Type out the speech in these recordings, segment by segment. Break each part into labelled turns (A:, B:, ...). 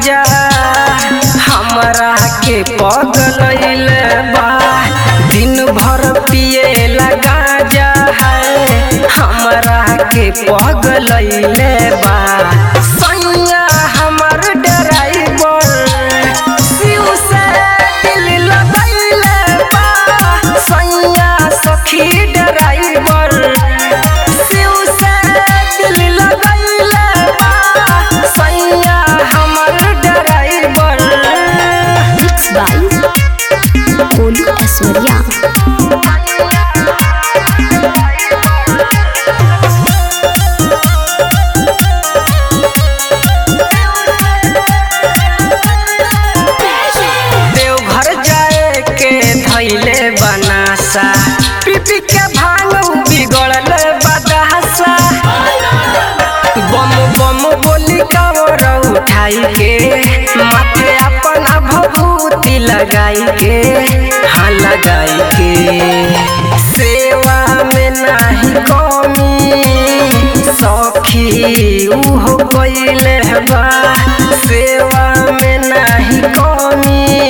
A: राजा हमरा के पगलैले बा दिन भर पिए लगा जा है हमरा के पगलैले बा सैया हमर ड्राइवर शिव से दिल लगैले बा सैया सखी ड्राइवर शिव से दिल लगैले बा सैया हमर driver
B: mix by Golu Aishwarya
A: Deoghar जाए के धैले बनासा पीपी के भांग बिगड़ल बदासा बम बम बोली कावर उठाई के माथे अपना भभूति लगाई के हाँ लगाई के सेवा में नाही कमी सखी उहो कइले बा सेवा में नाही कमी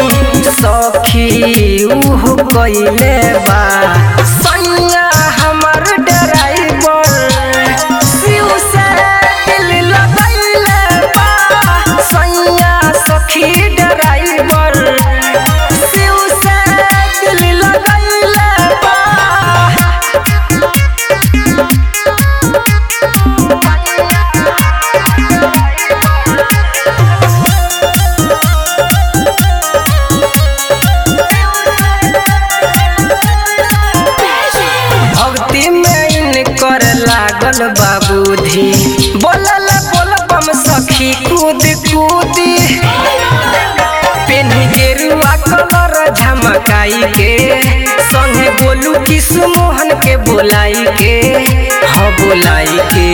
A: सखी उहो कइले बा सैया हमर ड्राइवर शिव से दिल लगैले बा सैया सखी ड्राइवर शिव से दिल लगैले बा भक्ति में इनकर लागल बाबूधी बोलल बोलबम सखी कूद कूदी पेन्ही गेरुआ कलर झमकाई के संगे बोलू किशु मोहन के बोलाई के हाँ बोलाई के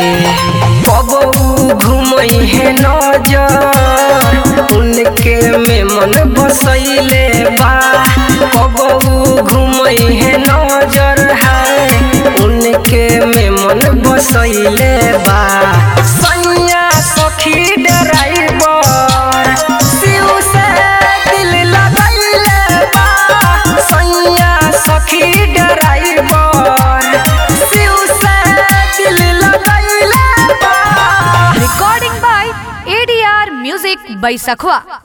A: कबू घुमई है नजर उनके में मन बसैले बा कबू घुमई है नजर है उनके में मन बसैले बा सैया सखी ड्राइवर शिव से दिल लगैले बा सैया सखी ड्राइवर शिव से दिल लगैले बा
C: recording by ADR Music by Sakhwa.